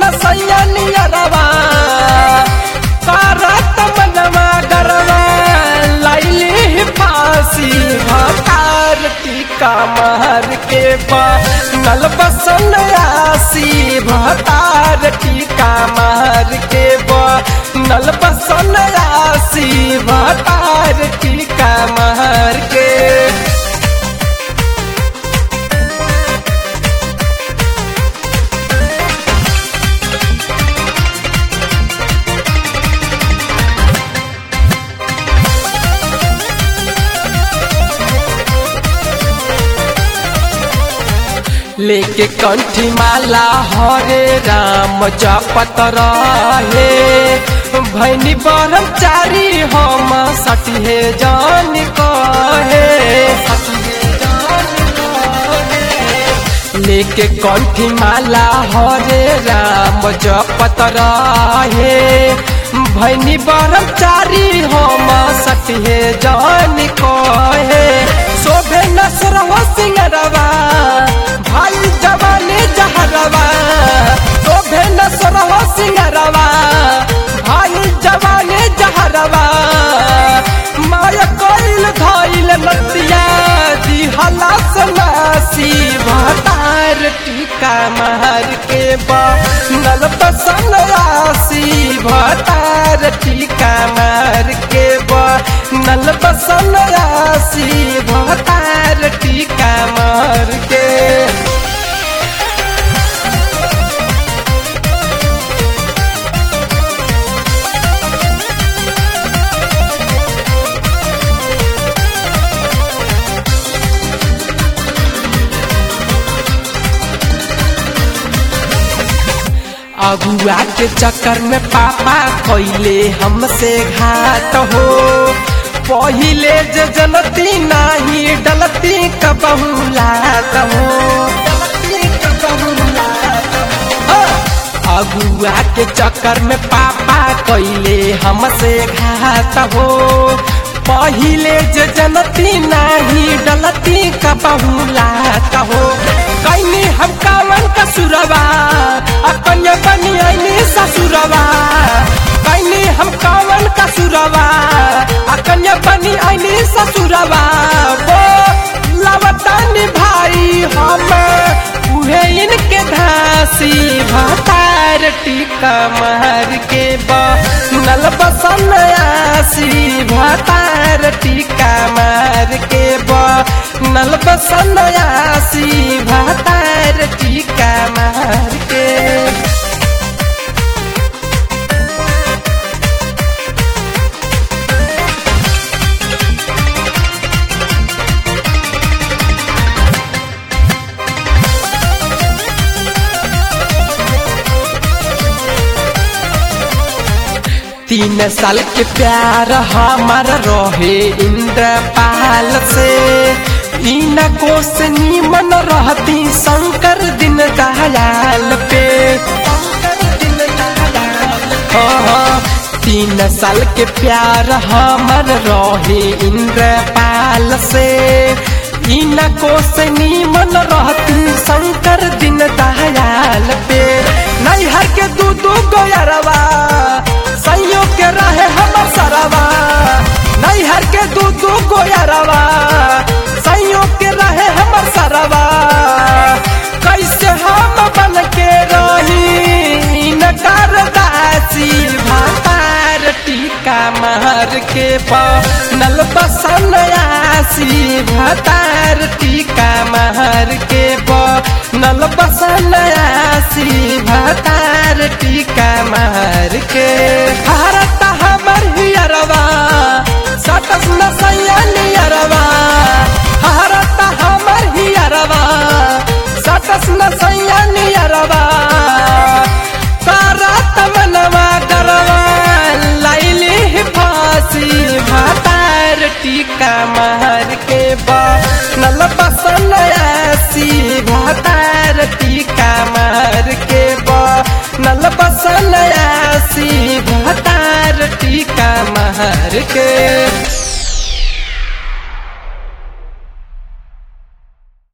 सैया नियरवा करत मनवा गरवा लाइली फांसी भतार टीका मार के बा नल बसन आसी भतार टीका मार के बा नल बसन आसी भतार टीका मार के लेके कंठी माला हरे राम जपत रहे भैनी ब्रह्मचारी हम सटिहे जान कहे लेके कंठी माला हरे राम जपत रहे भैनी ब्रह्मचारी हम सटिहे जान कहे शोभे नसरव सिंगरवा भाई जवानी जहरवा शोभे नसरव सिंगरवा भाई जवानी जहरवा माया कोइल धइल नतिया दिहला सनासी भतार टीका मार के बा नल पसन आसी भतार टीका मार के बा नल पसन आसी भतार टीका मार के अगुआ के चक्कर में पापा कैले हमसे घात हो पहिले जे जनती नाही डलती कबहुलात हो अगुआ के चक्कर में पापा कैले हमसे घात हो पहिले जे जनती नाही डलती कबहुलात हो कैनी हम कावन कसुरवा अपने बनी आईनी ससुरवा कैनी हम कावन कसुरवा अकन्या बनी आईनी ससुरवा वो लवतानी भाई हम उहे इनके धासी भतार टीका मार के बा नल बसन आसी भतार टीका मार के बा नल बसन आसी भतार टीका मार के तीन साल के प्यार हमार रहे इंद्रपाल से इन कोस नीमन रहती शंकर दिन दयाल पे हाँ, हाँ, तीन साल के प्यार हमार रहे इंद्रपाल से इन कोस नीमन रहती शंकर दिन दयाल पे नैहर के दू दू गोयरवा सैयो के रहे हमर सरवा नैहर के दू दू गोयरवा सैयो के रहे हमर सरवा कैसे हम बन के रही नकार दासी भातार टीका मार के नल बसन आसी भातार टीका मार के नल बसन आसी भातार टीका मार के भारत हमर हियरवा सटस न सैनियरवा भारत हमर हियरवा सटस न सैनियरवा करत मनवा गरवा लाइली फांसी भातार टीका मार के बा नल बसन आसी भातार टीका मार के बा नल बसन आसी भातार टीका मार के